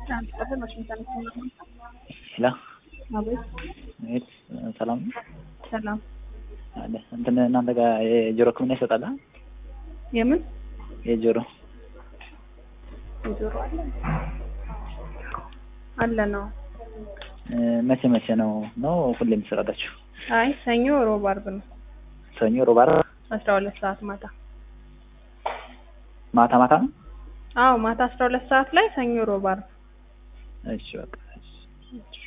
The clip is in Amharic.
ትራንስፖርት ዋሽንግተን ሄሎ አቤት እህት ሰላም ነው? ሰላም አለ እንትን እናንተ ጋር የጆሮ ሕክምና ይሰጣል? አ? የምን የጆሮ የጆሮ አለ አለ ነው እ፣ መቼ መቼ ነው ነው ሁሌም ትሰጣላችሁ? አይ ሰኞ ሮብ አርብ ነው ሰኞ፣ ሮብ፣ ዓርብ አስራ ሁለት ሰዓት ማታ ማታ ማታ ነው? አዎ ማታ አስራ ሁለት ሰዓት ላይ ሰኞ ሮብ አርብ እሺ በቃ እሺ።